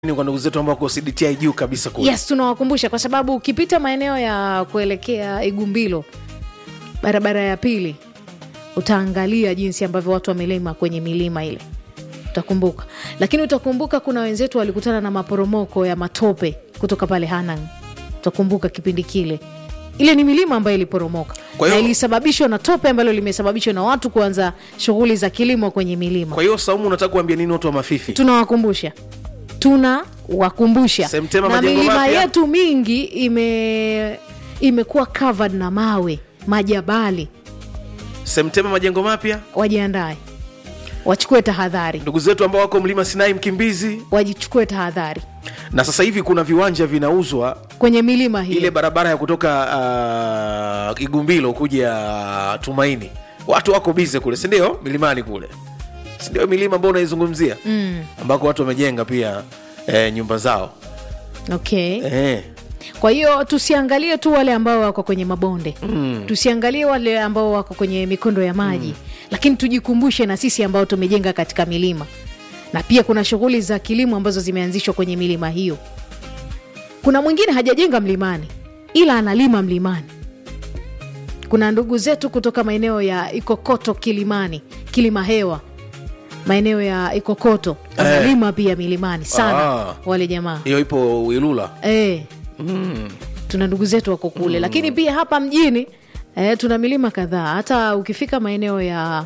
Ni kwa ndugu zetu ambao wako CDTI juu kabisa kule. yes tunawakumbusha kwa sababu ukipita maeneo ya kuelekea igumbilo barabara ya pili utaangalia jinsi ambavyo watu wamelima kwenye milima ile utakumbuka lakini utakumbuka kuna wenzetu walikutana na maporomoko ya matope kutoka pale hanang utakumbuka kipindi kile ile ni milima ambayo iliporomoka Kwa na hiyo- ilisababishwa na tope ambalo limesababishwa na watu kuanza shughuli za kilimo kwenye milima Kwa hiyo Saumu, unataka kuambia nini watu wa Mafifi? tunawakumbusha tunawakumbusha Semtema na majengo milima mapya? yetu mingi ime imekuwa covered na mawe majabali Semtema majengo mapya, wajiandae wachukue tahadhari ndugu zetu ambao wako mlima Sinai Mkimbizi, wajichukue tahadhari na sasa hivi kuna viwanja vinauzwa kwenye milima hii ile barabara ya kutoka uh, Igumbilo kuja Tumaini, watu wako bize kule, si ndio? Milimani kule, si ndio? Milima ambao unaizungumzia mm, ambako watu wamejenga pia eh, nyumba zao okay eh. kwa hiyo tusiangalie tu wale ambao wako kwenye mabonde mm. tusiangalie wale ambao wako kwenye mikondo ya maji mm. lakini tujikumbushe na sisi ambao tumejenga katika milima na pia kuna shughuli za kilimo ambazo zimeanzishwa kwenye milima hiyo kuna mwingine hajajenga mlimani ila analima mlimani kuna ndugu zetu kutoka maeneo ya ikokoto kilimani kilima hewa maeneo ya ikokoto wanalima pia milimani sana Ah. wale jamaa Hiyo ipo Wilula e, tuna ndugu zetu wako kule lakini pia hapa mjini e, tuna milima kadhaa hata ukifika maeneo ya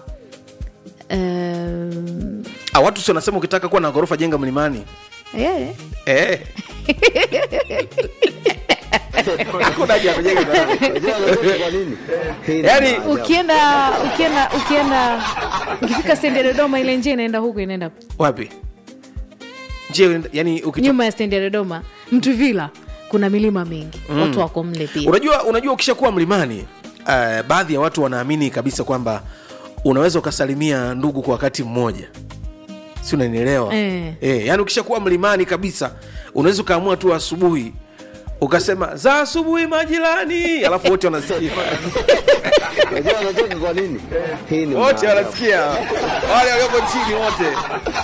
um, ah, watu si wanasema ukitaka kuwa na ghorofa jenga mlimani e, eh. Hakuna haja ya kujenga mlimani. Yaani, ukienda ukienda ukienda ukifika stendi ya dodoma ile njia inaenda huku inaenda wapi je yani ukito... nyuma ya stendi ya dodoma mtuvila kuna milima mingi watu wako mle pia unajua unajua ukishakuwa mlimani uh, baadhi ya watu wanaamini kabisa kwamba unaweza ukasalimia ndugu kwa wakati mmoja si unanielewa Eh. Eh, yani ukishakuwa mlimani kabisa unaweza ukaamua tu asubuhi ukasema za asubuhi majirani alafu wote wanasikia Unajua anacheka kwa nini? Hii ni wote maajabu. wanasikia wale walioko chini wote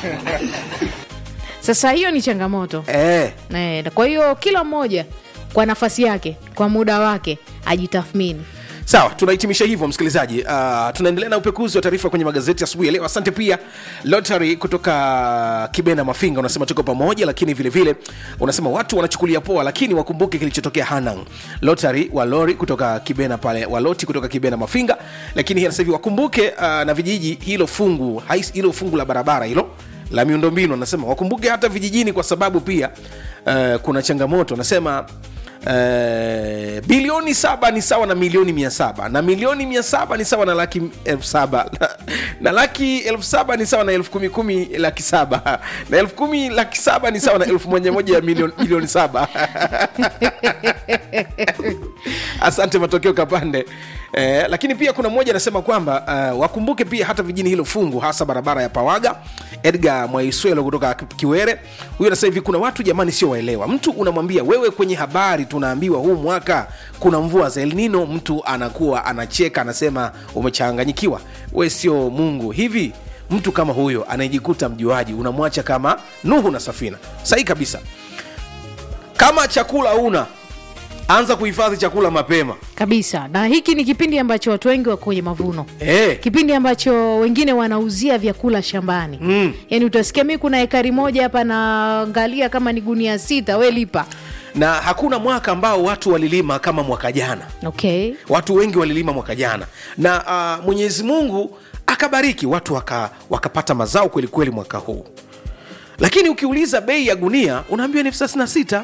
sasa hiyo ni changamoto eh. e, kwa hiyo kila mmoja kwa nafasi yake kwa muda wake ajitathmini sawa tunahitimisha hivyo msikilizaji uh, tunaendelea na upekuzi wa taarifa kwenye magazeti asubuhi ya leo asante pia lotary kutoka kibena mafinga unasema tuko pamoja lakini vile vile unasema watu wanachukulia poa lakini wakumbuke kilichotokea hanang lotary wa lori kutoka kibena pale waloti kutoka kibena mafinga lakini hii sasa hivi wakumbuke uh, na vijiji hilo fungu hais- hilo fungu la barabara hilo la miundombinu anasema wakumbuke hata vijijini kwa sababu pia uh, kuna changamoto anasema Uh, bilioni saba ni sawa na milioni mia saba na milioni mia saba ni sawa na laki elfu saba na, na laki elfu saba ni sawa na elfu kumi kumi laki saba na elfu kumi laki saba ni sawa na elfu moja moja ya milioni, milioni saba asante matokeo kapande eh, lakini pia kuna mmoja anasema kwamba uh, wakumbuke pia hata vijini hilo fungu hasa barabara ya pawaga edgar mwaiswelo kutoka kiwere huyo anasema hivi kuna watu jamani sio waelewa mtu unamwambia wewe kwenye habari tunaambiwa huu mwaka kuna mvua za elnino mtu anakuwa anacheka anasema umechanganyikiwa we sio mungu hivi mtu kama huyo anayejikuta mjuaji unamwacha kama nuhu na safina sahi kabisa kama chakula una anza kuhifadhi chakula mapema kabisa na hiki ni kipindi ambacho watu wengi wako kwenye mavuno eh. kipindi ambacho wengine wanauzia vyakula shambani mm. yaani utasikia mi kuna ekari moja hapa naangalia kama ni gunia sita we lipa na hakuna mwaka ambao watu walilima kama mwaka jana okay watu wengi walilima mwaka jana na uh, mwenyezi mungu akabariki watu waka, wakapata mazao kwelikweli mwaka huu lakini ukiuliza bei ya gunia unaambiwa ni elfu thelathini na sita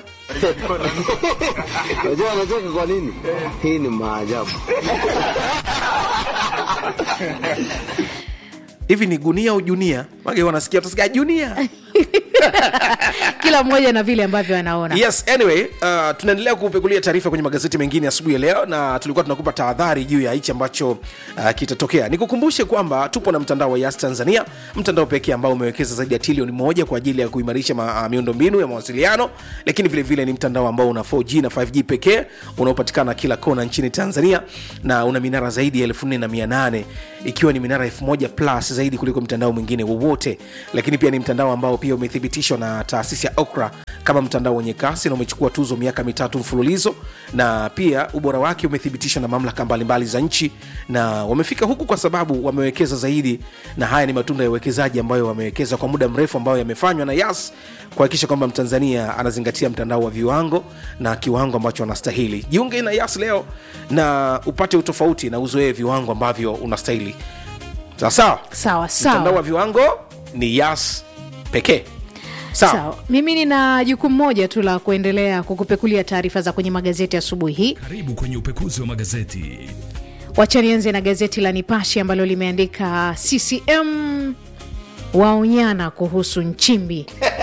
Unajua anacheka kwa nini? Hii ni maajabu. hivi ni gunia au junia mage wanasikia utasikia junia kila mmoja na vile ambavyo anaona yes anyway uh, tunaendelea kupekulia taarifa kwenye magazeti mengine asubuhi ya leo na tulikuwa tunakupa tahadhari juu ya hichi ambacho uh, kitatokea nikukumbushe kwamba tupo na mtandao wa yas tanzania mtandao pekee ambao umewekeza zaidi ya trilioni moja kwa ajili ya kuimarisha ma, uh, miundombinu ya mawasiliano lakini vile vile ni mtandao ambao una 4g na 5g pekee unaopatikana kila kona nchini tanzania na una minara zaidi ya 4800 ikiwa ni minara 1000 plus zaidi kuliko mtandao mwingine wowote lakini pia ni mtandao ambao pia umethibitishwa na taasisi ya Oxford okra kama mtandao wenye kasi na umechukua tuzo miaka mitatu mfululizo na pia ubora wake umethibitishwa na mamlaka mbalimbali za nchi na wamefika huku kwa sababu wamewekeza zaidi na haya ni matunda ya uwekezaji ambayo wamewekeza kwa muda mrefu ambayo yamefanywa na yas kuhakikisha kwamba mtanzania anazingatia mtandao wa viwango na kiwango ambacho anastahili jiunge na yas leo na upate utofauti na uzoee viwango ambavyo unastahili sawasawa sawa mtandao wa sawa viwango ni yas pekee sawa sawa mimi nina jukumu moja tu la kuendelea kukupekulia taarifa za kwenye magazeti asubuhi hii Karibu kwenye upekuzi wa magazeti. wacha nianze na gazeti la nipashe ambalo limeandika ccm waonyana kuhusu nchimbi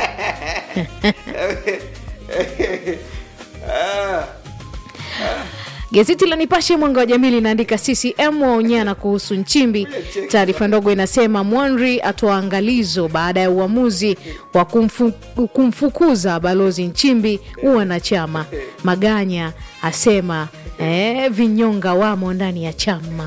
Gazeti la Nipashe mwanga wa jamii linaandika CCM waonyana kuhusu Nchimbi. Taarifa ndogo inasema Mwanri atoa angalizo baada ya uamuzi wa kumfu, kumfukuza balozi Nchimbi uwanachama. Maganya asema eh, vinyonga wamo ndani ya chama.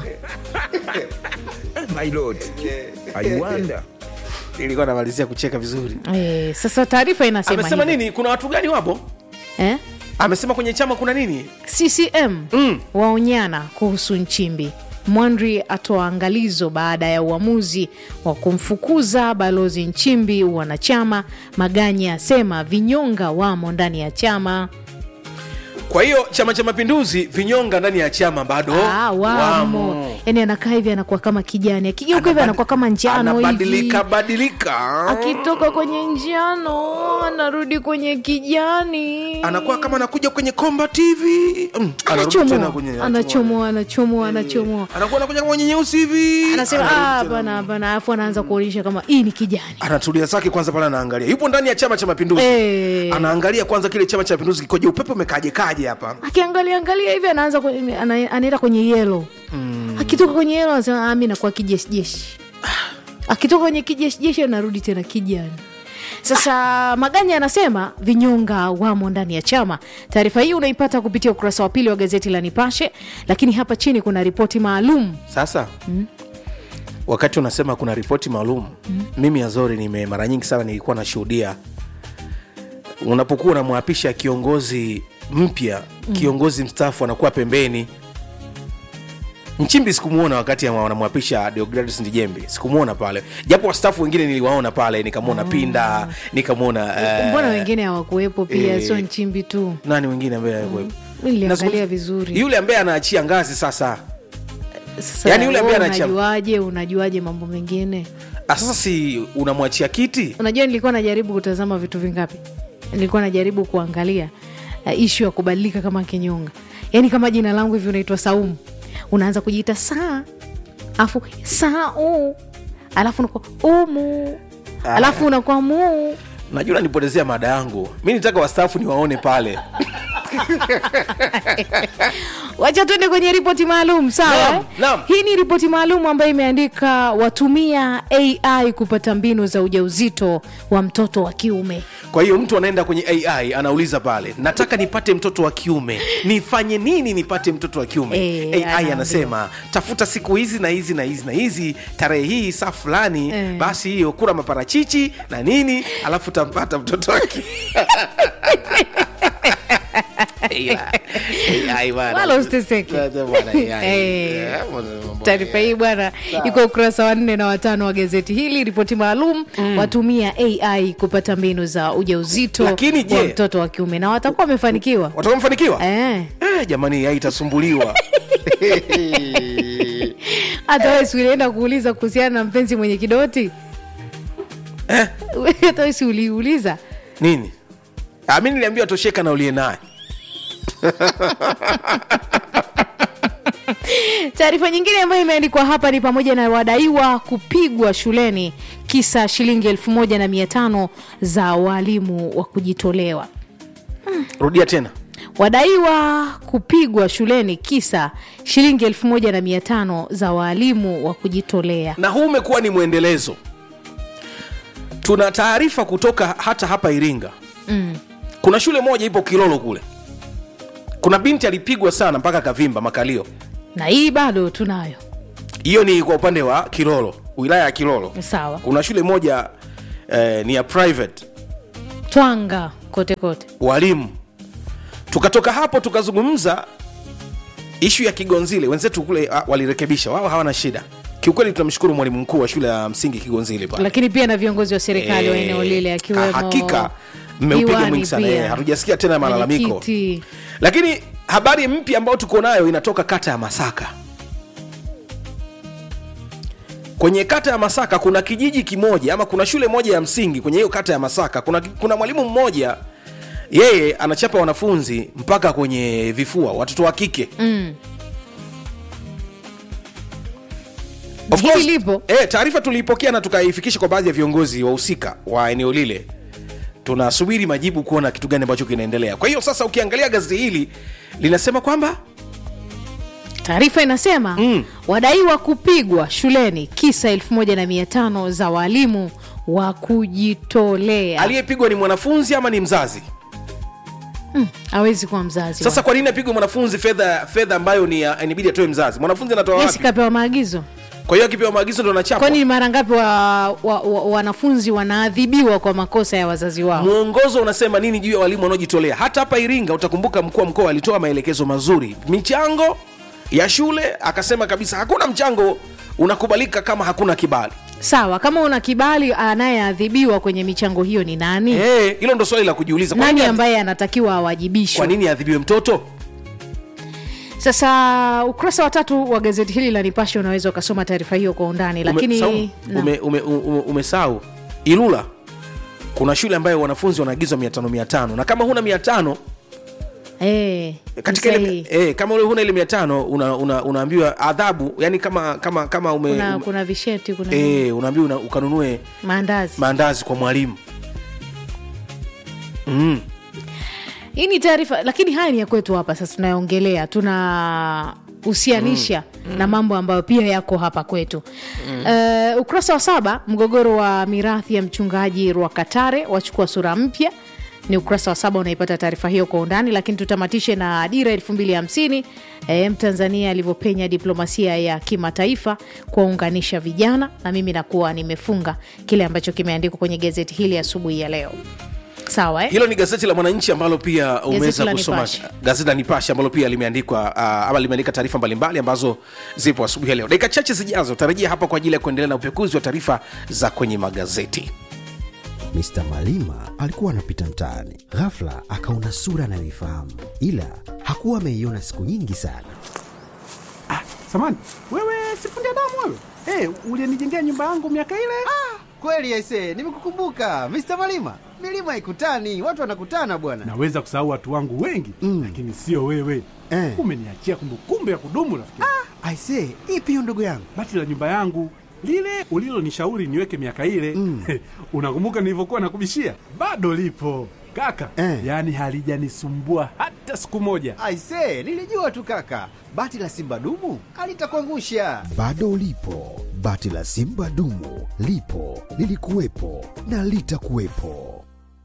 My lord, I wonder. ilikuwa namalizia kucheka vizuri Eh, sasa taarifa inasema amesema hivi. nini kuna watu gani wapo Eh? amesema kwenye chama kuna nini CCM Mm. waonyana kuhusu Nchimbi. Mwandri atoa angalizo baada ya uamuzi wa kumfukuza balozi Nchimbi wanachama. Maganya asema vinyonga wamo ndani ya chama. kwa hiyo chama cha mapinduzi vinyonga ndani ya chama bado Ah, wamo. Yani anakaa hivi anakuwa kama kijani, akigeuka hivi Anabadi- anakuwa kama njano hivi, anabadilika badilika akitoka kwenye njano anarudi kwenye kijani, anakuwa kama anakuja kwenye komba tv mm, anarudi tena anachomoa kwenye- anachomoa anachomoa anachomoa anakuwa anakuja kama kwenye nyeusi hivi anasema Anarudi "Ah, tena. hapana hapana alafu anaanza kuonyesha kama hii ni kijani anatulia zake kwanza pale anaangalia yupo ndani ya chama cha mapinduzi Eh. anaangalia kwanza kile chama cha mapinduzi kikoje upepo umekaje kaje hapa akiangalia angalia hivi anaanza kwenye- ana- anaenda kwenye yelo akitoka kwenye yelo anasema "Ah, mi nakuwa kijeshijeshi akitoka kwenye kijeshijeshi anarudi tena kijani sasa maganya anasema vinyonga wamo ndani ya chama taarifa hii unaipata kupitia ukurasa wa pili wa gazeti la nipashe lakini hapa chini kuna ripoti maalum sasa wakati unasema kuna ripoti maalum mimi azori nime mara nyingi sana nilikuwa nashuhudia unapokuwa unamwapisha kiongozi mpya kiongozi mstaafu anakuwa pembeni nchimbi sikumwona wakati ama wanamwapisha deogradus ndijembi sikumwona pale japo wastaafu wengine niliwaona pale nikamwona pinda nikamwona eh, mbona wengine hawakuwepo pia eh, sio nchimbi tu nani wengine ambaye alikuwepo? mi niliangalia Nazungumza- vizuri yule ambaye anaachia ngazi sasa Sasa Yaani yule ambaye wewe anachama- unajuaje unajuaje mambo mengine Ah, sasa si unamwachia kiti unajua nilikuwa najaribu kutazama vitu vingapi nilikuwa najaribu kuangalia uh, ishu ya kubadilika kama kinyonga yaani kama jina langu hivi unaitwa saumu unaanza kujiita saa alafu sau alafu unakuwa umu alafu unakuwa muu najua nanipotezea mada yangu mi nitaka wastaafu niwaone pale wacha tuende kwenye ripoti maalum sawa Naam, eh? naam. hii ni ripoti maalum ambayo imeandika watumia ai kupata mbinu za ujauzito wa mtoto wa kiume kwa hiyo mtu anaenda kwenye ai anauliza pale nataka nipate mtoto wa kiume nifanye nini nipate mtoto wa kiume Eh, ai anaambiwa. anasema tafuta siku hizi na hizi na hizi na hizi tarehe hii saa fulani Eh. basi hiyo kula maparachichi na nini alafu utampata mtoto wa kiume Ila, AI bana. Wala usiteseke. Sasa bwana, AI. Eh. Eh, mambo- taarifa hii bwana iko ukurasa wa nne na watano wa gazeti hili ripoti maalum watumia ai kupata mbinu za ujauzito Lakini je- wa mtoto wa kiume na watakuwa wamefanikiwa watakuwa wamefanikiwa eh. Eh, jamani ai itasumbuliwa hata wewe si ulienda kuuliza kuhusiana na mpenzi mwenye kidoti Eh? hata wewe si uliuliza nini Ah, mi niliambiwa tosheka na uliye naye taarifa nyingine ambayo imeandikwa hapa ni pamoja na wadaiwa kupigwa shuleni kisa shilingi elfu moja na mia tano za waalimu wa kujitolewa rudia tena wadaiwa kupigwa shuleni kisa shilingi elfu moja na mia tano za waalimu wa kujitolea na huu umekuwa ni mwendelezo tuna taarifa kutoka hata hapa iringa mm. kuna shule moja ipo kilolo kule kuna binti alipigwa sana mpaka kavimba makalio na hii bado tunayo hiyo ni kwa upande wa kilolo wilaya ya kilolo sawa kuna shule moja eh, ni ya private twanga kote kote walimu tukatoka hapo tukazungumza ishu ya kigonzile wenzetu kule ah, walirekebisha wao hawana shida kiukweli tunamshukuru mwalimu mkuu wa shule ya msingi kigonzile pale lakini pia na viongozi wa serikali wa Eh, eneo lile akiwemo hakika mmeupiga diwani mwingi sana pia. eh, hatujasikia tena malalamiko Mwenyekiti. lakini habari mpya ambayo tuko nayo inatoka kata ya masaka kwenye kata ya masaka kuna kijiji kimoja ama kuna shule moja ya msingi kwenye hiyo kata ya masaka kuna, kuna mwalimu mmoja yeye anachapa wanafunzi mpaka kwenye vifua watoto wa kike Mm. Of Hili course, lipo. eh, taarifa tuliipokea na tukaifikisha kwa baadhi ya viongozi wahusika wa eneo lile tunasubiri majibu kuona kitu gani ambacho kinaendelea kwa hiyo sasa ukiangalia gazeti hili linasema kwamba taarifa inasema Mm. wadaiwa kupigwa shuleni kisa 1500 za walimu wa kujitolea aliyepigwa ni mwanafunzi ama ni mzazi hawezi kuwa mzazi sasa kwa nini apigwe mwanafunzi fedha fedha ambayo ni ya- inabidi atoe mzazi mwanafunzi anatoa Yes, wapi kapewa maagizo kwa hiyo akipewa maagizo ndo anachapwa kwani ni mara ngapi wa, wa, wa, wanafunzi wanaadhibiwa kwa makosa ya wazazi wao mwongozo unasema nini juu ya walimu wanaojitolea hata hapa iringa utakumbuka mkuu wa mkoa alitoa maelekezo mazuri michango ya shule akasema kabisa hakuna mchango unakubalika kama hakuna kibali sawa kama una kibali anayeadhibiwa kwenye michango hiyo ni nani Eh, hilo ndo swali la kujiuliza kwa nani nini- ambaye anatakiwa awajibishwe kwa nini adhibiwe mtoto sasa ukurasa wa tatu wa gazeti hili la nipashe unaweza ukasoma taarifa hiyo kwa undani lakini Saumu, Naam. ume, ume, ume, umesahau ilula kuna shule ambayo wanafunzi wanaagizwa mia tano mia tano na kama huna mia tano Eh, katika ni ile sahihi. eh, kama ule huna ile mia tano una, una, unaambiwa adhabu yani kama kama kama ume, kuna, ume kuna visheti kuna eh, unaambiwa una, ukanunue maandazi maandazi kwa mwalimu mm. hii ni taarifa lakini haya ni ya kwetu hapa sasa tunayoongelea tuna husianisha na mambo ambayo pia yako hapa kwetu uh, ukurasa wa saba mgogoro wa mirathi ya mchungaji rwakatare wachukua sura mpya ni ukurasa wa saba unaipata taarifa hiyo kwa undani lakini tutamatishe na dira elfu mbili hamsini e, mtanzania alivyopenya diplomasia ya kimataifa kuwaunganisha vijana na mimi nakuwa nimefunga kile ambacho kimeandikwa kwenye gazeti hili asubuhi ya leo sawa eh? hilo ni gazeti la mwananchi ambalo pia umeweza la kusoma Nipashe. gazeti la nipashe ambalo pia limeandikwa uh, ama limeandika taarifa mbalimbali ambazo zipo asubuhi ya leo dakika chache zijazo tarajia hapa kwa ajili ya kuendelea na upekuzi wa taarifa za kwenye magazeti Mr. Malima alikuwa anapita mtaani, ghafla akaona sura anayoifahamu, ila hakuwa ameiona siku nyingi sana. Samani, wewe sifundi damu wewe? Hey, ulienijengea nyumba yangu miaka ile? Kweli aise, nimekukumbuka Mr. Malima. Milima haikutani, watu wanakutana bwana. Naweza kusahau watu wangu wengi Mm. lakini sio wewe. Eh. Umeniachia kumbukumbu ya kudumu rafiki. Aise, ipi hiyo ndugu yangu? Bati la nyumba yangu lile ulilonishauri niweke miaka ile Mm. unakumbuka nilivyokuwa nakubishia? Bado lipo kaka, Eh. yaani halijanisumbua hata siku moja. Aise, nilijua tu kaka, bati la simba dumu alitakuangusha. Bado ulipo, bati la simba dumu lipo, lilikuwepo na litakuwepo.